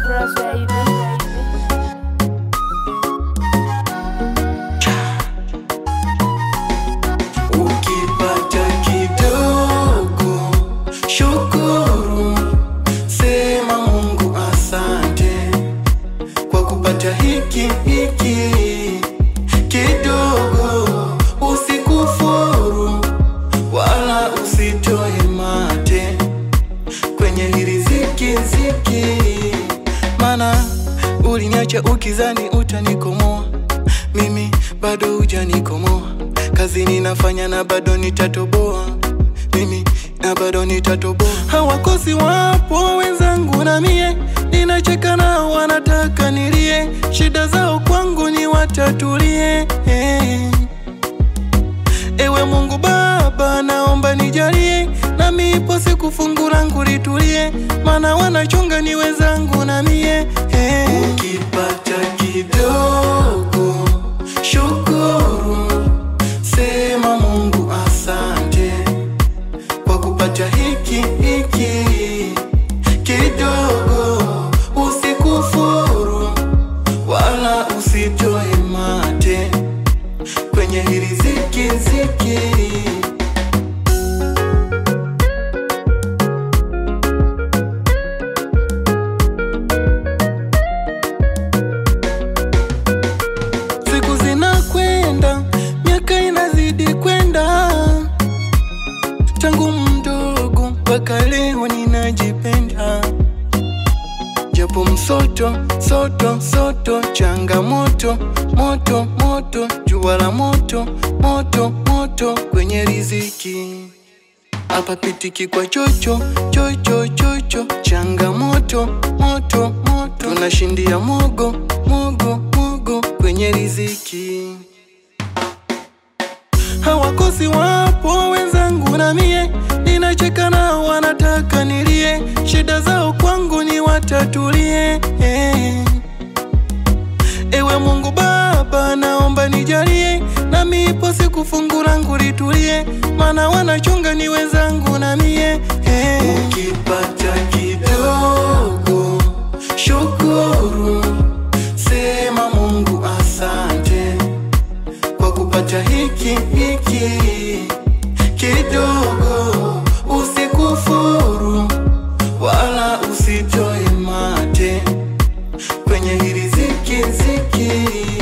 Bros, baby. Ukipata kidogo, shukuru, sema Mungu asante kwa kupata hiki hiki kidogo. Usikufuru wala usitoe mate kwenye hili ziki ziki, mana uliniacha ukizani utanikomoa, mimi bado hujanikomoa. Kazi ninafanya na bado nitatoboa, mimi na bado nitatoboa. Hawakosi wapo wenzangu na mie, ninacheka nao wanataka nilie, shida zao kwangu ni watatulie Ewe Mungu Baba, naomba nijalie, nami ipo siku fungu langu litulie, maana wanachunga ni wenzangu na mie hey. Ukipata kidogo, shukuru, sema Mungu asante kwa kupata hiki hiki kidogo, usikufuru wala usitoe mate kwenye hili ziki ziki. Siku zinakwenda, miaka inazidi kwenda, tangu mdogo mpaka leo ninajipenda, japo msoto soto soto, changamoto moto moto, jua la moto moto moto kwenye riziki hapa pitiki kwa chocho chocho chocho, changamoto moto moto, tunashindia mogo mogo mogo kwenye riziki. Hawakosi wapo wenzangu na mie, ninacheka nao wanataka nilie, shida zao kwangu ni watatulie Ewe Mungu Baba, naomba nijalie, nami ipo siku fungu langu litulie, maana wanachunga ni wenzangu na mie hey. Ukipata kidogo, shukuru, sema Mungu asante kwa kupata hiki hiki kidogo, usikufuru wala usitoe mate kwenye hili ziki ziki.